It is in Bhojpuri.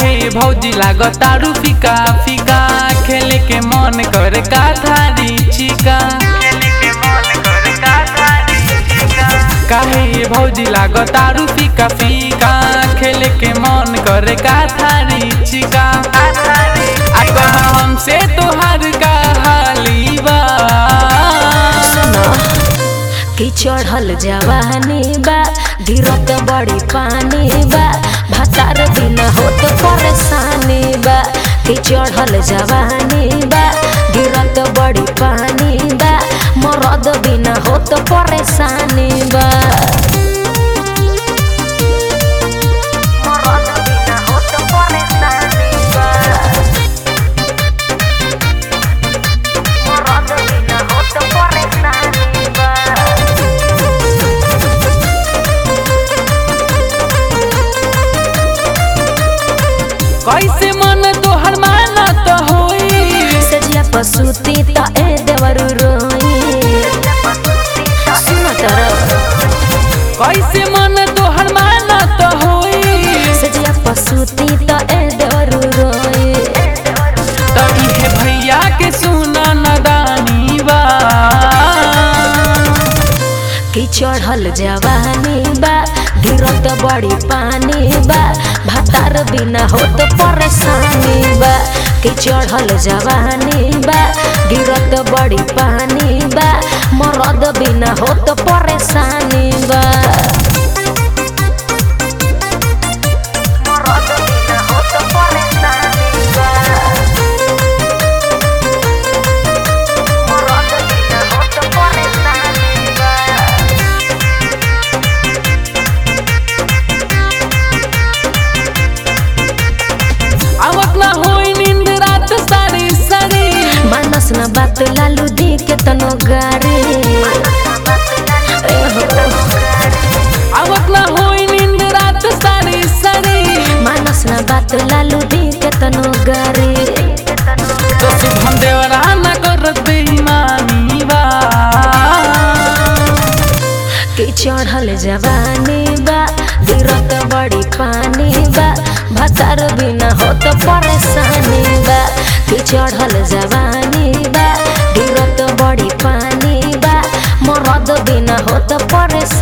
काहे भौजी लागतारू फीका फीका खेले के मन करे का थारी चिका काहे भौजी लागतारू फीका फीका खेले के मन करे का थारी चिका आ कह हमसे तोहार का हाली बा कि चढ़ल जवानी बा गिरत बड़ी पानी बा भतार बिना होत परेशानी बा कि चढ़ल जवानी बा गिरत बड़ी पानी बा मरद बिना होत परेशानी बा मरद बिना होत परेशानी बा मरद बिना होत परेशानी बा कैसे मन तोहर मानत होई सजिया पसुती त ए देवरु रोई सुन तर कैसे मन तोहर मानत होई सजिया पसुती त ए देवरु रोई त इहे भैया के सुना नदानी बा कि चढ़ल जवानी बा गिरत बड़ी पानी बा भातार बिना होत परेशानी बा कि चढ़ल जवानी बा गिरत बड़ी पानी बा मरद बिना होत परेशानी बा मरद बिना होत परेशानी बा मरद बिना होत परेशानी बा आवत ना होई नींद रात सारी सारी मानस न बात लालू दी के तनो गारे ए हो, आवत ना होई नींद रात सारी सारी मानस न बात लालू दी के तनो गारे तो शुभम देवरा ना करत बेईमानी बा कि चढ़ल जवानी बा गिरत बड़ी पानी बा भतार बिना होत परेशानी बा कि चढ़ल जवानी बा गिरत बड़ी पानी बा मरद बिना होत परेशानी